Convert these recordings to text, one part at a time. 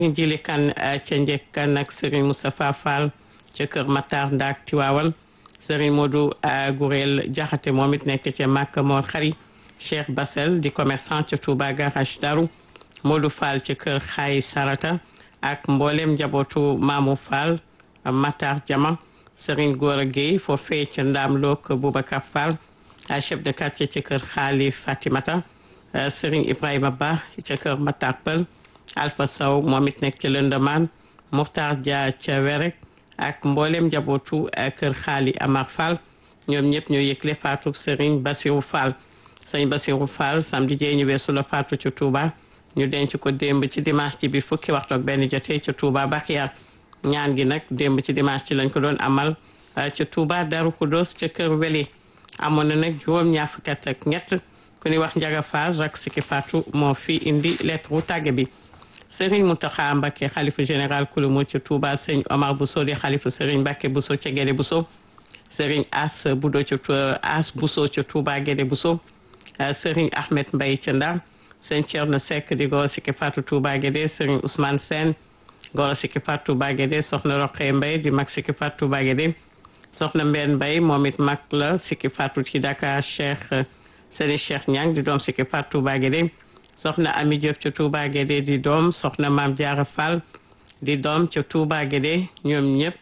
jili kan ca njëkkan ak Serigne Moustapha Fall ca Kër Matar Ndaak Tiwaawan Serigne Modou Gourel Jaxate moom it nekk ca Màkka Mor Xari Cheikh Basel di commerçant ca Touba Garage Daru Modou Fall ca Kër Xaay Sarata ak mboolem njabootu Mamou Fall Matar Jama Serigne Gora Gueye foofee ca Ndaam Look Boubacar Fall chef de quartier ca Kër Xaali Fatimata Serigne Ibrahima Ba ca Kër Matar Pël Alpha Sow moom it nekk ca Lëndamaan Mokhtar Dia ca Werek ak mboolem njabootu kër xaali Amar Fall ñoom ñëpp ñoo yëgle faatu Serigne Bassirou Fall Serigne Bassirou Fall samedi jee ñu weesu la faatu ca Touba ñu denc ko démb ci dimanche ci bi fukki waxtu ak benn jotee ca Touba Bakhiyar ñaan gi nag démb ci dimanche ci lañ ko doon amal ca Touba Darou Khoudoss ca kër Weli amoon na nag juróom ñaar fukki at ak ñett ku ñuy wax Njaga Fall rak siki faatu moo fi indi lettre wu tàgge bi Serigne Mountakha Mbacké xalifa général kulumu ca Touba sëñ Omar Bousso di xalifa Serigne Mbacké Bousso ca Guédé Bousso Serigne As Budo ca As Bousso ca Touba Guédé Bousso Serigne Ahmed Mbaye ca Ndar sëñ Thierno Seck di goro sikki Fatou Touba Guédé Serigne Ousmane Sène goro sikki Fatou Touba Guédé soxna Roqe Mbaye di mag sikki Fatou Touba Guédé soxna Mbène Mbaye moom it mag la sikki Fatou ci Dakar Cheikh Serigne Cheikh Niang di doom sikki Fatou Touba Guédé soxna Ami Diop ca Touba Guédé di doom soxna Maam Diarra Fall di doom ca Touba Guédé ñoom ñëpp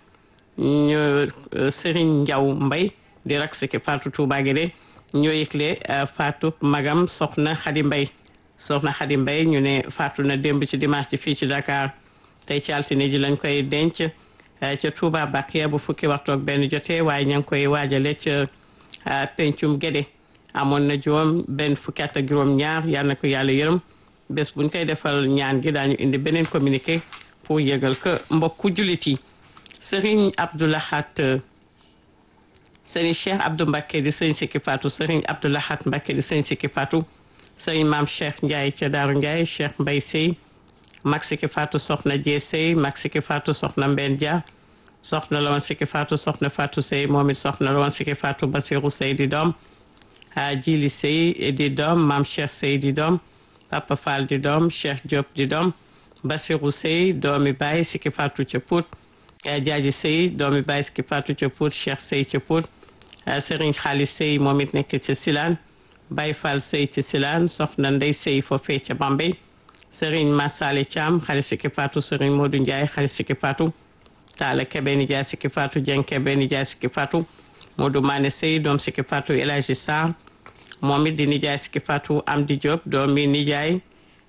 ñu Serigne Ndiaw Mbay di rak siki Fatou Touba Guédé ñoo yëgle Fatou magam soxna Khady Mbay soxna Khady Mbay ñu ne faatu na démb ci dimanche ci fii ci Dakar tey ci altine ji lañ koy denc ca Touba Bakiya bu fukki waxtu ak benn jotee waaye ña ngi koy waajale ca pencum Guédé amoon na juróom benn fukki at ak juróom ñaar yal na ko yàlla yërëm bés buñ koy defal ñaan gi daañu indi beneen communiqué pour yëgal ko mbokku jullit yi Serigne Abdoulahat Serigne Cheikh Abdou Mbacké di Serigne Sikki Fatou Serigne Abdoulahat Mbacké di Serigne Sikki Fatou Serigne Maam Cheikh Ndiaye ca Daaru Ndiaye Cheikh Mbaye Sey mag Sikki Fatou soxna Jee Sey mag Sikki Fatou soxna Mbène Dia soxna la woon Sikki Fatou soxna Fatou Sey moom it soxna la woon Sikki Fatou Basirou Sey di doom Jili Sey di doom Maam Cheikh Sey di doom Papa Fall di doom Cheikh Diop di doom Basirou Sey doomi Baye Sikki Fatou ca Pout Jaaji Sey doomi Baye Sikki Fatou ca Pout Cheikh Sey ca Pout Serigne Xaalis Sey moom it nekk ca Silane Baye Fall Sey ca Silane soxna Ndey Sey foofee ca Bambey Serigne Massale Thiam xaalis Sikki Fatou Serigne Modou Ndiaye xaalis Sikki Fatou Talla Kebe Nijaay Sikki Fatou Dieng Kebe Nijaay Sikki Fatou Modou Mané Sey doom Sikki Fatou El Hadji Sarr moom it di nijaay Sikki Fatou Amdi Diop doomi nijaay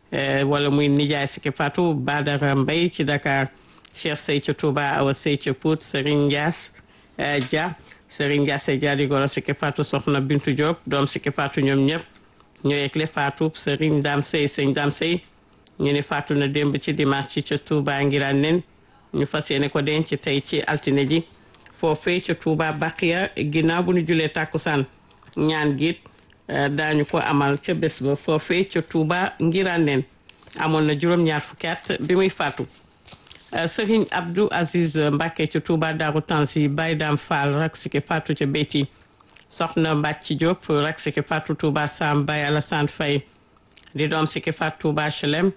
wala muy nijaay Sikki Fatou Badara Mbaye ci Dakar Cheikh Sey ca Touba Awa Sey ca Pout Serigne Ndias Dia Serigne Ndiasse Dia di goro Sikki Fatou soxna Bintu Diop doom Sikki Fatou ñoom ñëpp ñoo yegle Fatou Serigne Dame Sey Serigne Dame Sey ñu ne Fatou na démb ci dimanche ci ca Touba ngiraan nen ñu fas yéene ko denc tey ci altine ji foofee ca Touba Bakiya ginnaaw bu ñu julee tàkkusaan ñaan giit daañu ko amal ca bés ba foofee ca Touba ngiraan nen amoon na juróom-ñaar fukki at bi muy faatu Serigne Abdou Aziz Mbacke ca Touba Darou Tansi Baye Dam Fall rak siki faatu ca Béti soxna Mbacci Diop rak siki faatu Touba Sam Baye Alassane Faye di doom siki faatu Touba HLM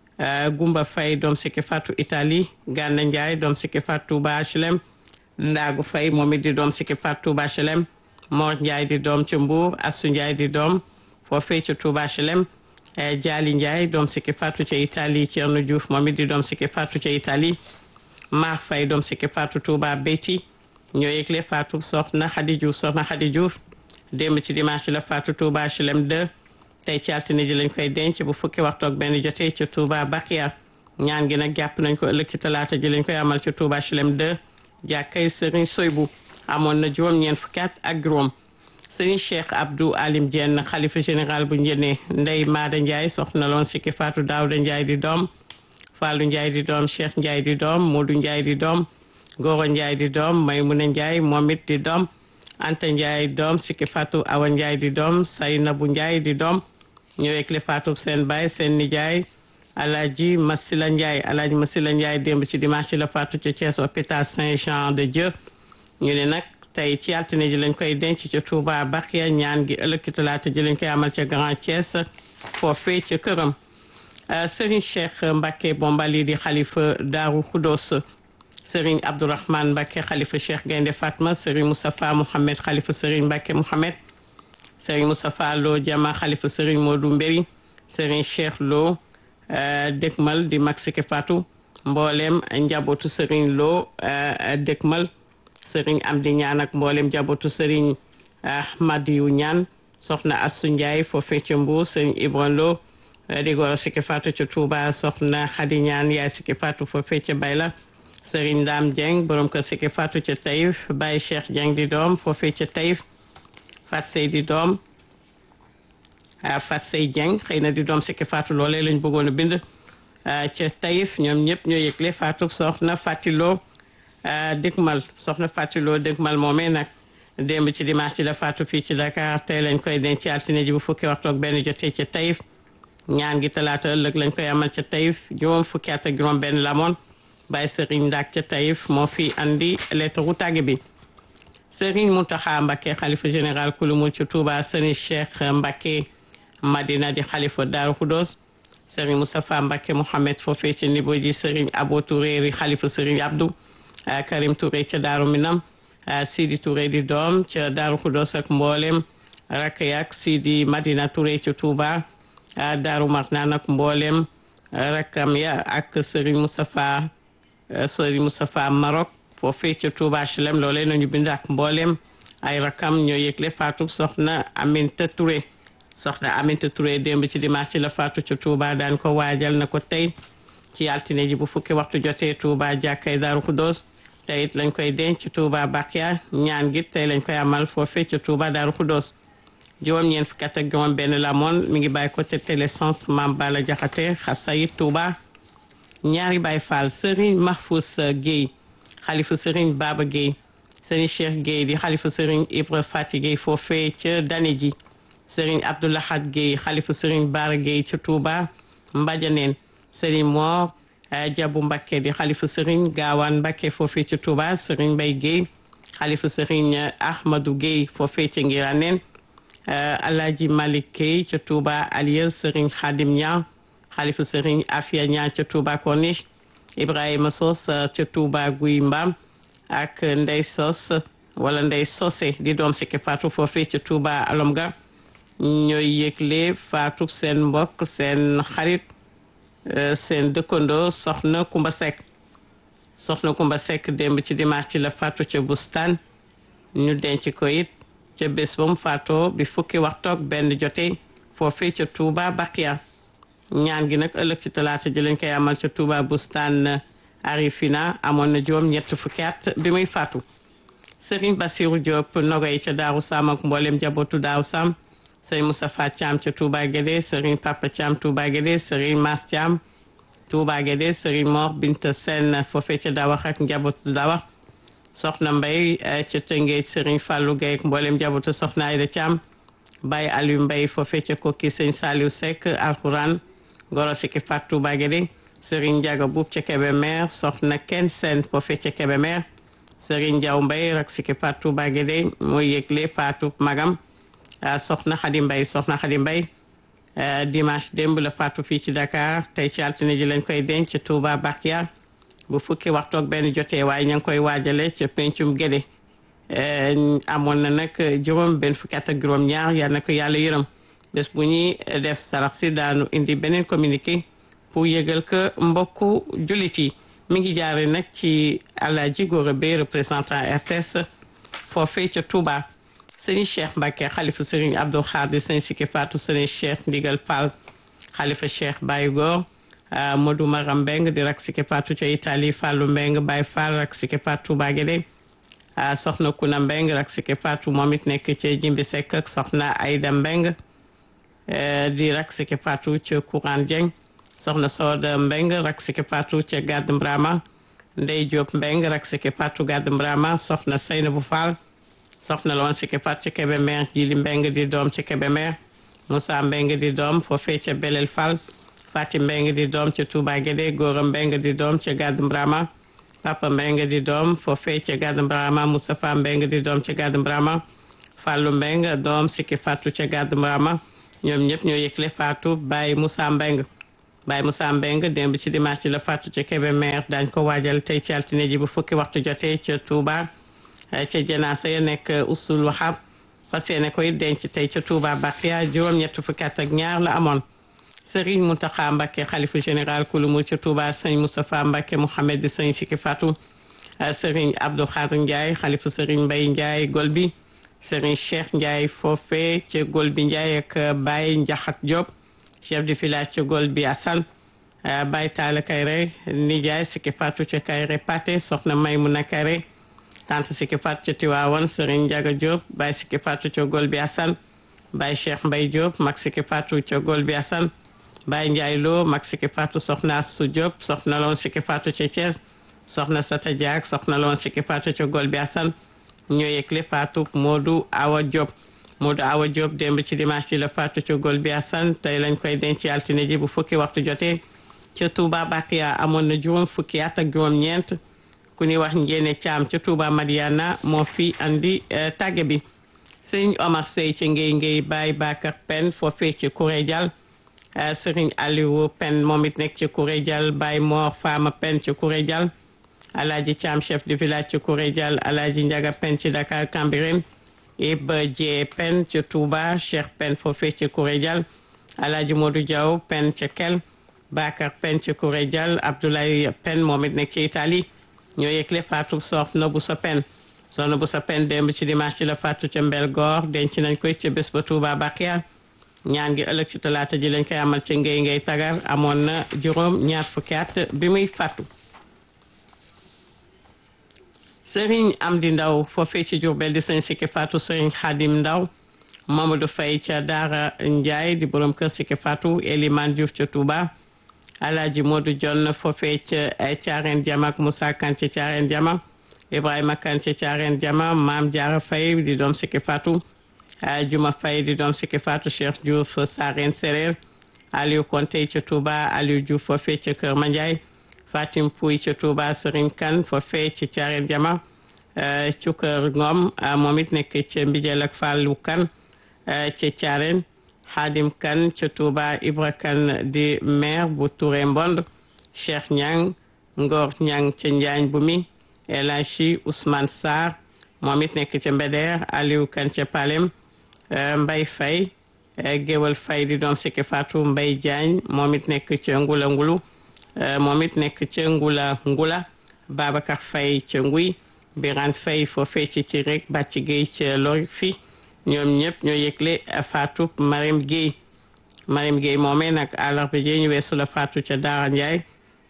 Gumba Faye doom siki faatu Italie Gana Ndiaye doom siki faatu Touba HLM Ndaagu Faye moom it di doom siki faatu Touba HLM Mor Ndiaye di doom ca Mbour Assou Ndiaye di doom foofee ca Touba HLM Jaali Ndiaye doom sikki faatu ca Italie Thierno Diouf moom it di doom sikki faatu ca Italie Mar Faye doom sikki faatu Touba Béti ñoo yëgle faatu soxna Khady Diouf soxna Khady Diouf démb ci dimanche la faatu Touba HLM 2 tey ci altine ji lañ koy denc bu fukki waxtu ak benn jotee ca Touba Bakiya ñaan gi nag jàpp nañ ko ëllëg ci talaata ji lañ koy amal ca Touba HLM 2 jàkkay Serigne Soybu amoon na juróom-ñeent fukki at ak juróom Serigne Cheikh Abdou Alim Dieng xalifa général bu njëne Ndey Maada Ndiaye soxna loon sikki Fatou Daouda Ndiaye di doom Fallou Ndiaye di doom Cheikh Ndiaye di doom Modou Ndiaye di doom Goro Ndiaye di doom Maymuna Ndiaye moom it di doom Anta Ndiaye doom sikki Fatou Awa Ndiaye di doom Saynabu Ndiaye di doom ñëwee le Fatou seen baay seen nijaay Alaaji Masila Ndiaye Alaaji Masila Ndiaye démb ci dimanche la Fatou ca Thiès hôpital Saint-Jean de Dieu ñu ne nag tey ci altine ji lañ koy denc ca Touba Bakiya ñaan gi ëllëg ci talaata ji lañ koy amal ca Grand Thiès foofee ca këram Serigne Cheikh Mbacke Bombali di xalifa Daaru Khoudoss Serigne Abdourahmane Mbacke xalifa Cheikh Gaynde Fatma Serigne Moustapha Mohamed xalifa Serigne Mbacke Mohamed Serigne Moustapha Lo Jama xalifa Serigne Modou Mbéri Serigne Cheikh Lo Dëkmal di mag Sike Fatou mboolem njabootu Serigne Lo Dëkmal Serigne Amdi Ñaan ak mboolem njabootu Serigne Ahmadiou Ñaan soxna Assu Ndiaye foofee ca Mbuur Serigne Ibran Lo di goro Sike Fatou ca Touba soxna Xadi Ñaan yaay Sike Fatou foofee ca Bayla Serigne Dame Dieng borom kër Sike Fatou ca Taïf Baye Cheikh Dieng di doom foofee ca Taïf Fat Sey di doom Fat Sey Dieng xëy na di doom Sike Fatou loolee lañ bëggoon a bind ca Taïf ñoom ñëpp ñoo yëgle Fatou soxna Fatiloo dëgmal soxna Fatiloo dëgmal moomee nag démb ci dimanche ci la Fatou fii ci Dakar tey lañ koy denc ci altine ji bu fukki waxtu ak benn jotee ca Taïf ñaan gi talaata ëllëg lañ koy amal ca Taïf juróom fukki at ak juróom benn lamoon Baye Serigne Ndak ca Taïf moo fi andi lettre ru tàgge bi Serigne Mountakha Mbacké xalifa général kulumul ci Touba Serigne Cheikh Mbacké Madina di xalifa Daaru Khoudoss Serigne Moustapha Mbacké Mohamed foofee ca Nibo ji Serigne Abo Touré di xalifa Serigne Abdou Karim Touré ca Daaru Minam Sidi Touré di doom ca Daaru Khoudoss ak mboolem rakk yak Sidi Madina Touré ca Touba Daaru Marnaan ak mboolem rakkam ya ak Serigne Moustapha Serigne Moustapha Maroc foofee ca Touba HLM loolee nañu bind ak mboolem ay rakkam ñoo yëgle faatu soxna Aminta Touré soxna Aminta Touré démb ci dimanche ci la faatu ca Touba daan ko waajal na ko tey ci altine ji bu fukki waxtu jotee Touba jàkkay Daaru Khoudoss tey it lañ koy denc Touba Bakia ñaan gi tey lañ koy amal foofee ca Touba Daaru Khoudoss juróom ñeent fukki at ak juróom benn la moon mi ngi bàyyi ko te télécentre Mame Bala Jaxate Xasayit Touba ñaari Baay Faal Serigne Mahfous Guèye xalifa Serigne Baba Guèye Serigne Cheikh Guèye di xalifa Serigne Ibra Fati Guèye foofee ca Dane ji Serigne Abdoulahad Guèye xalifa Serigne Bara Guèye ca Touba Mbadianeen Serigne Mor Jabu Mbakke di xalifa Serigne Gaawaan Mbakke foofee ca Touba Serigne Mbay Guèye xalifa Serigne Ahmadou Guèye foofee ca Ngiraneen Alaaji Malik Guèye ca Touba Alias Serigne Khadim Niang xalifa Serigne Afia Niang ca Touba Corniche Ibrahima Sos ca Touba Guy Mbaam ak Ndey Sos wala Ndey Sosé di doom Sike Fatou foofee ca Touba Alomga ñooy yëgle Fatou seen mbokk seen xarit seen dëkkandoo soxna Kumba Seck soxna Kumba Seck démb ci dimanche ci la Fatou ca Bustaan ñu denc ko it ca bés ba mu faatoo bi fukki waxtoog benn jotee foofee ca Touba Bakia ñaan gi nag ëllëg ci talaata ji lañ koy amal ca Touba Bustaan Arifina amoon na juróom ñett fukki at bi muy faatu Serigne Bassirou Diop Nogoy ca Daaru Sam ak mboolem jabootu Daaru Sam Serigne Moustapha Thiam ca Touba Guédé Serigne Papa Thiam Touba Guédé Serigne Mass Thiam Touba Guédé Serigne Mor Binta Sène foofee ca Dawax ak njabootu Dawax Soxna Mbay ca Tëngéej Serigne Fallou Gueye ak mboolem jabootu Soxna Ayda Thiam Baye Aliou Mbay foofee ca Kokki Serigne Saliou Seck Alxuraan Goro Siki Fat Touba Guédé Serigne Ndiaga Boub ca Kébémer soxna Ken Sène foofee ca Kébémer Serigne Ndiaw Mbay rak Siki Fat Touba Guédé mooy yëgle Fatou magam soxna Xadi Mbay soxna Xadi Mbay dimanche démb la faatu fii ci Dakar tey ci altine ji lañ koy denc ca Touba Bakia bu fukki waxtu ak benn jotee waaye ña ngi koy waajale ca pencum Guédé amoon na nag juróom benn fukki at ak juróom ñaar yal na ko yàlla yërëm bés bu ñuy def sarax si daanu indi beneen communiqué pour yëgal que mbokku jullit yi mi ngi jaare nag ci Alaaji Góora Bey représentant RTS foofee ca Touba sëriñ Cheikh Mbacke xalifa sëriñ Abdou Khadir sëriñ Siki Fatou sëriñ Cheikh Ndigal Fall xalifa Cheikh Baye Góor Modou Maram Mbeng di rak Siki Fatou ca Italie Fallou Mbeng Baye Fall rak Siki Fatou Touba Guédé soxna Kuna Mbeng rak Siki Fatou moom it nekk ca Jimbi Seck ak soxna Aïda Mbeng di rak Siki Fatou ca Courant Dieng soxna Sooda Mbeng rak Siki Fatou ca Gàdd Mbrama Ndey Diop Mbeng rak Siki Fatou Gàdd Mbrama soxna Seynabou Fall soxna la woon Siki Fatou ca Kébémer Jili Mbeng di doom ca Kébémer Moussa Mbeng di doom foofee ca Belel Fall Fati Mbeng di doom ca Touba Guédé Góora Mbeng di doom ca Gàdd Mbrama Papa Mbeng di doom foofee ca Gàdd Mbrama Moustapha Mbeng di doom ca Gàdd Mbrama Fallou Mbeng doom Siki Fatou ca Gàdd Mbrama ñoom ñëpp ñoo yëgle Fatou Baye Moussa Mbeng Baye Moussa Mbeng démb ci dimanche ci la faatu ca Kébémer dañ ko waajal tey ci altine ji bu fukki waxtu jotee ca Touba ca janaasa ya nekk usul wahab fas yéene koy denc tey ca Touba Bakhia juróom-ñett fukki at ak ñaar la amoon Serigne Mountakha Mbacké xalifa général kulumu ca Touba sëñ Moustapha Mbacké Mouhamed di sëñ Siki Fatou Serigne Abdou Khadr Ndiaye xalifa Serigne Mbaye Ndiaye Golbi Serigne Cheikh Ndiaye foofe ca Golbi Ndiaye ak Baye Ndiakhate Diop chef de village ca Golbi Assane Baye Talla Kayre Nijaay Siki Fatou ca Kayre Paté soxna Maymouna Kayre tante Siki Fatou ca Tiwaawan Serigne Ndiaga Diop Baye Siki Fatou ca Golbi Assane Baye Cheikh Mbaye Diop mag Siki Fatou ca Golbi Assane Baye Ndiaye Lo mag Siki Fatou soxna Astou Diop soxna loon Siki Fatou ca Thiès soxna Sata Diak soxna loon Siki Fatou ca Golbi Assane ñoo yëgle Fatou Modou Awa Diop Modou Awa Diop démb ci dimanche ci la Fatou ca Golbi Assane tey lañ koy denc altine ji bu fukki waxtu jotee ca Touba Bakhia amoon na juróom fukki at ak juróom-ñeent ku ñuy wax njéene caam ca Touba Madiana moo fi andi tàgge bi sëñ Omar Sey ca Ngéy Ngéy Baye Bakar Pen foofee ci Kouré Dial sëriñ Aliou Pen moom it nekk ci Kouré Dial Baye Mor Fama Pen ci Kouré Dial Alaaji Caam chef de village ci Kouré Dial Alaaji Njaga Pen ci Dakar Cambérène Iba Jee Pen ci Touba Cheikh Pen foofee ci Kouré Dial Alaaji Modou Diaw Pen ci Kel Bakar Pen ci Kouré Dial Abdoulaye Pen moom it nekk ci Italie ñoo yëgle faatu soxna bu sa pen soxna bu sa pen démb ci dimanche ci la faatu ca mbel goor denc nañ koy ca bés ba Touba Bakhia ñaan gi ëllëg ci talaata ji lañ koy amal ca ngay ngay tagar amoon na juróom ñaar fukki at bi muy faatu sëriñ Amdi Ndaw foofee ci Jurbel di sëñ Siki Fatou sëriñ Xadim Ndaw Mamadou Faye ca Daara Ndiaye di borom kër Siki Fatou Eliman Diouf ca Touba Alaaji Modou Jonn foofee ca Caareen Jama ak Moussa Kan ca Caareen Jama Ibrahima Kan ca Caareen Jama Maam Jaara Faye di doom Siki Fatou Juma Faye di doom Siki Fatou Cheikh Diouf Sareen Sereer Aliou Konte ca Touba Aliou Diouf foofee ca Kër Mandiaye Fatim Pouy ca Touba Serigne Kan foofee ca Caareen Jama Cukër Ngom moom it nekk ca Mbijeel ak Fallou Kan ca Caareen Xaadim Kan ca Touba Ibra Kan di maire bu Touré Mbond Cheikh Ñang Ngor Ñang ca Njaañ bu mi El Hadji Ousmane Sarr moom it nekk ca Mbeder Aliou Kan ca Palem Mbay Fay Géwal Fay di doom Siki Fatou Mbay Jaañ moom it nekk ca Ngula Ngulu moom it nekk ca Ngula Ngula Babacar Fay ca Nguy Birane Fay foofee ci ci rek bàcc Géey ca Lori fi ñoom ñëpp ñoo yëgle faatu Marème Guèye Marème Guèye moomee nag àllarba ji ñu weesu la faatu ca Daara Ndiaye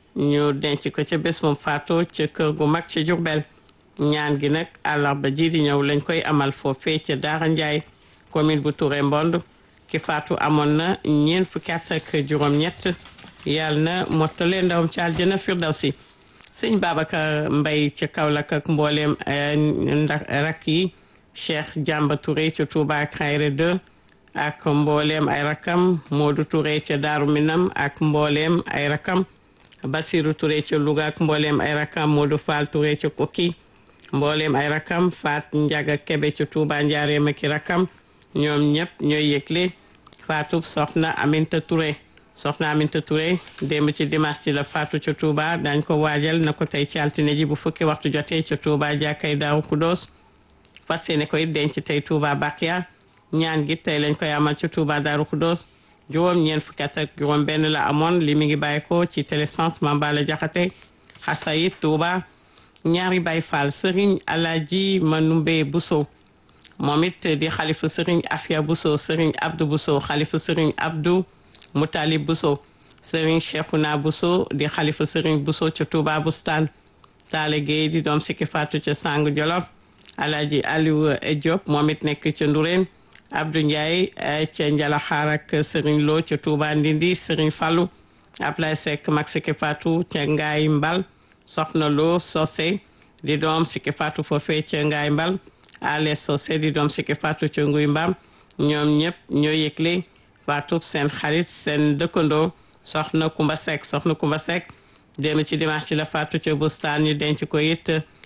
ñu denc ko ca bés moom faatu ca kër gu mag ca Jurbel ñaan gi nag àllarba ji di ñëw lañ koy amal foofee ca Daara Ndiaye commune bu Touré Mbond ki faatu amoon na ñeent fukki at ak juróom-ñett yàlla na mottale ndawam ca àjjana firdawsi sëñ Babacar Mbay ca Kaolack ak mbooleem ndax rak yi Cheikh Jàmba Touré ca Touba Kayre 2 ak mbooleem ay rakam Modou Touré ca Daaru Minam ak mbooleem ay rakam Basiru Touré ca Louga ak mbooleem ay rakam Modou Fall Touré ca Koki mbooleem ay rakam Faat Njaga Kebe ca Touba Njaareem ak i rakam ñoom ñëpp ñooy yëgle faatu soxna Aminta Touré soxna Aminta Touré démb ci dimanche ci la faatu ca Touba dañ ko waajal na ko tey ci altine ji bu fukki waxtu jotee ca Touba jàkkay Daaru Kudoos fas yéene koy denc tey Touba Bakhia ñaan gi tey lañ koy amal ci Touba Darou Khoudoss juróom ñeent fukki at ak juróom benn la amoon li mi ngi bàyyi ko ci télécentre Mambala Jaxate Xasayit Touba ñaari Baay Faal Serigne Alaji Manumbe Bousso moom it di xalifa Serigne Afia Bousso Serigne Abdou Bousso xalifa Serigne Abdou Moutalib Bousso Serigne Cheikhouna Bousso di xalifa Serigne Bousso ca Touba Bustaan Taale Gueye di doom sikki faatu ca Sang Jolof Alaji Aliou Diop moom it nekk ca Ndureen Abdou Ndiaye ca Njalaxaar ak Serigne Lo ca Touba Ndindi Serigne Fallou Ablaye Seck mag Siki Fatou ca Ngaay Mbal Soxna Lo Sosé di doom Siki Fatou foofee ca Ngaay Mbal Ale Sosé di doom Siki Fatou ca Nguy Mbam ñoom ñëpp ñoo yëgle Fatou seen xarit seen dëkkandoo Soxna Kumba Seck Soxna Kumba Seck démb ci dimanche ci la Fatou ca bustaan ñu denc ko it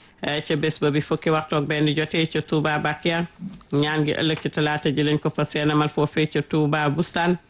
ca bés ba bi fukki waxtu ak benn jotee ca Touba Bakia ñaan gi ëllëg ci talaata ji lañ ko fa seenamal foofee ca Touba bustaan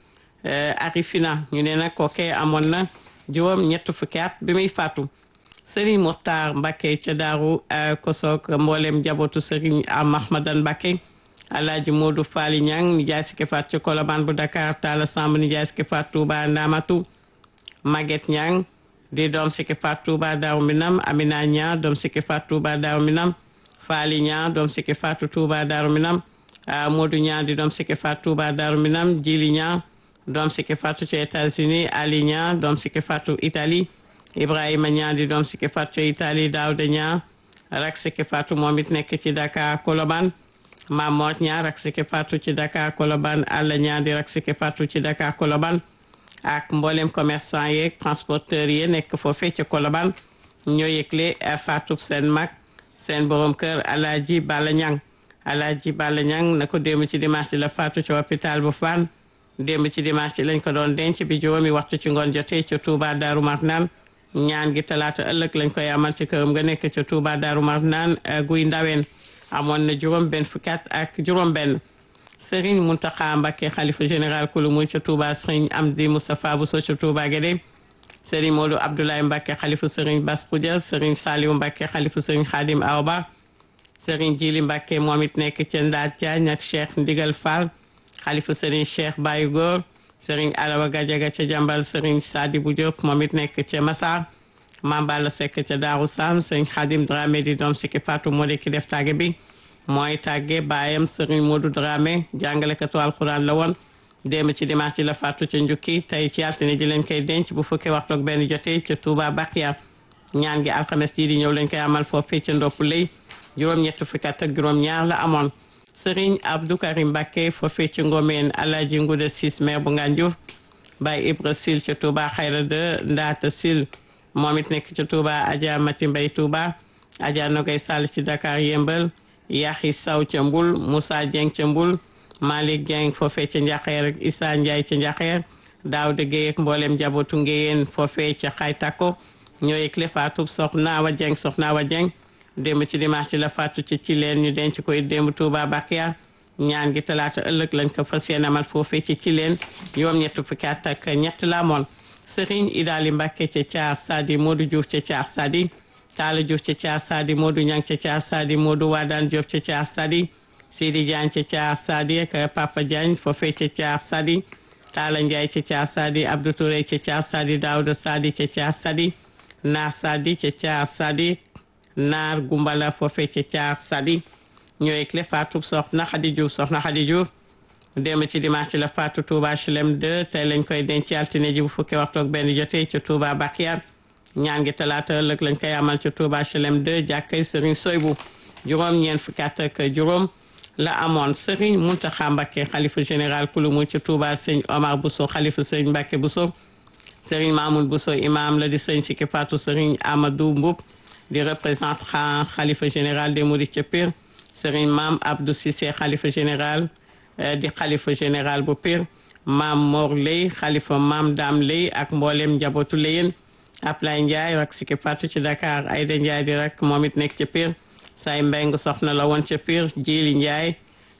Arifina ñu ne nag kooke amoon na juróom ñett fukki at bi muy faatu Serigne Mokhtar Mbacke ca Daaru Kosook mboolem njabootu Serigne Mahmadan Mbacke Alaaji Modou Faali Ñang nijaay sikki faat ci Kolobaan bu Dakar Talla Samb nijaay sikki faat Touba Ndamatu Maguette Ñang di doom sikki faat Touba Daaru Minam Amina Ñang doom sikki faat Touba Daaru Minam Faali Ñang doom sikki faatu Touba Daaru Minam Modou Ñang di doom sikki faat Touba Daaru Minam Jili Ñang doom sikki faatu ci États-Unis Ali Ñang doom sikki faatu Italie Ibrahima Ñang di doom sikki faatu ci Italie Daouda Ñang rak sikki faatu moom it nekk ci Dakar Kolobaan Mamor Ñang rak sikki faatu ci Dakar Kolobaan Alla Ñang di rak sikki faatu ci Dakar Kolobaan ak mboolem commerçant yeeg transporteur yi nekk foofee ci Kolobaan ñoo yëgle faatu seen mag seen borom kër Alaaji Balla Ñang Alaaji Balla Ñang na ko démb ci dimanche di la faatu ci hôpital bu Fann démb ci dimanche lañ ko doon denc bi juróomi waxtu ci ngoon jotee ca Touba Daaru Marnaan ñaan gi talaata ëllëg lañ koy amal ci këram nga nekk ca Touba Daaru Marnaan guy ndaween amoon na juróom benn fukki at ak juróom benn Serigne Mountakha Mbacké xalifa général kulu muy ca Touba Serigne Amdi Moustapha Bousso ca Touba Guédé Serigne Modou Abdoulaye Mbacké xalifa Serigne Bass Khoudia Serigne Saliou Mbacké xalifa Serigne Khadim Aoba Serigne Djili Mbacké moom it nekk ca Ndaat Diagne ak Cheikh Ndigal Fall xalifa Serigne Cheikh Baye Góor Serigne Alawa Gadiaga ca Jambal Serigne Sadibou Diop moom it nekk ca Massar Mame Balla Seck ca Darou Sam Serigne Khadim Dramé di doom sikki Fatou moo di ki def tàgge bi mooy tàgge baayam Serigne Modou Dramé jàngalekatu alxuraan la woon démb ci dimanche ci la faatu ca njukki tey ci altine ji lañ koy denc bu fukki waxtu ak benn jotee ca Touba Bakia ñaan gi alxames ji di ñëw lañ koy amal foofee ca ndopp lay juróom-ñett fukki at ak juróom-ñaar la amoon Serigne Abdou Karim Mbacké foofee ci Ngomeen Alaaji Nguda Sis maire bu Ngànjuuf Baye Ibra Sil ca Touba Xayra de Ndaata Sil moom it nekk ca Touba Adja Mati Mbay Touba Adja Nogay Sall ci Dakar Yëmbal Yaxi Saw ca Mbul Moussa Dieng ca Mbul Malick Dieng foofee ca Njaxeer ak Issa Ndiaye ca Njaxeer Daawda Gueye ak mboolem njabootu Ngéyeen foofee ca Xaytako ñoo yëgle faatu Soxna Awa Dieng Soxna Awa Dieng démb ci dimanche ci la faatu ci ci leen ñu denc koy démb Touba Bakia ñaan gi talaata ëllëg lañ ko fas yéene amal foofee ci ci leen juróom ñett fukki at ak ñett la amoon Serigne Idali Mbacké ca Thiar Sadi Modou Diouf ca Thiar Sadi Talla Diouf ca Thiar Sadi Modou Niang ca Thiar Sadi Modou Wadane Diop ca Thiar Sadi Sidi Diagne ca Thiar Sadi ak Papa Diagne foofee ca Thiar Sadi Talla Ndiaye ca Thiar Sadi Abdou Touré ca Thiar Sadi Daouda Sadi ca Thiar Sadi Naar Sadi ca Thiar Sadi naar gumbala foofee ca caar sadi ñooy clé faatu soxna Xadi Diouf soxna Xadi Diouf démb ci dimanche ci la faatu Touba HLM 2 tey lañ koy denc altine ji bu fukki waxtu ak benn jotee ca Touba Bakiar ñaan gi talaata ëllëg lañ koy amal ca Touba HLM 2 jàkkay Serigne Soybu juróom ñeent fukki at ak juróom la amoon Serigne Mountakha Mbacké xalifa général kulu mu ca Touba sëñ Omar Bousso xalifa sëñ Mbacké Bousso Serigne Mamoul Bousso imam la di sëñ sikki faatu Serigne Amadou Mboub di représentant xalifa général des Mourides ca Pire Serigne Maam Abdou Cissé xalifa général di xalifa général bu Pire Maam Mor Lay xalifa Maam Dam Lay ak mboolem njabootu Layen Ablaye Ndiaye rak sikki faatu ci Dakar Aïda Ndiaye di rak moom it nekk ca Pire say mbeng soxna la woon ca Pire Jili Ndiaye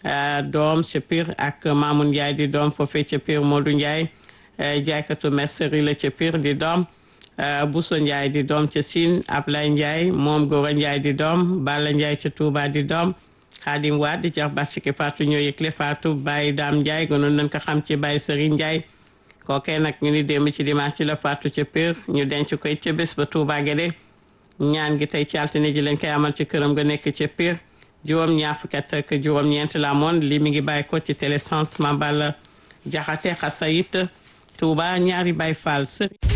doom ca Pire ak Mamoun Ndiaye di doom foofee ca Pire Modou Ndiaye jaaykatu mercerie la ca Pire di doom Bousso Ndiaye di doom ca Sine Ablaye Ndiaye moom Gora Ndiaye di doom Balla Ndiaye ca Touba di doom Khadim Wade di jax basike Fatou ñoo yëgle Fatou Baye Dame Ndiaye gënoon nañ ko xam ci Baye Serigne Ndiaye kookee nag ñu ni démb ci dimanche ci la Fatou ca Pire ñu denc koy ca bés ba Touba Guédé ñaan gi tey ci altine ji lañ koy amal ci këram nga nekk ca Pire juróom ñaar fukki at ak juróom ñeent la amoon li mi ngi bàyyi ko ci télécentre Mambala Jaxate Xasayit Touba ñaari Baye Fall Serigne